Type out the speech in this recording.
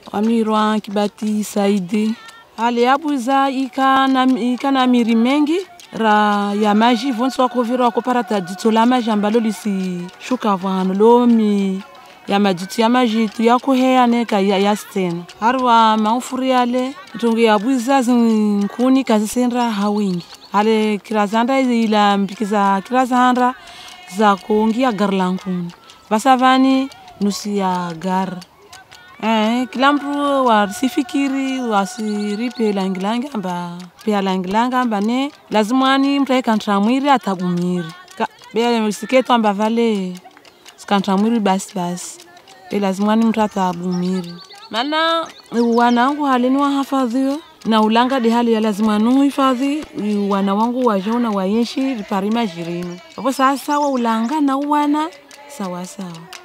wamirwa kibati saidi hali yabuza ikana ikana miri mengi ra ya maji vonsi wakovira wakoparata jitso la maji ambalo lisishuka vano lo mi ya majitu ya majitu yakuheyane ka ya, yasitena hari wa maufuri yale ntongo yabuza zinkuni kazisendra hawingi hale kirazanda ila mbikiza kirazanda za kuongia gari la nkuni vasavani nusu ya gari Eh, kila mtu wasifikiri wasiripe langilangi amba pia langilangi amba ne lazimani mtu aikantra mwiri atabumiri Ka- be siketu amba vale sikantra mwiri basi basi be lazimani mtu atabumiri mana wanangu halini wahafadhiyo na ulanga de hali ya lazima nuhifadhi wana wangu wajona wayeshi riparima jirinu apo sasa wa ulanga na uwana sawa sawa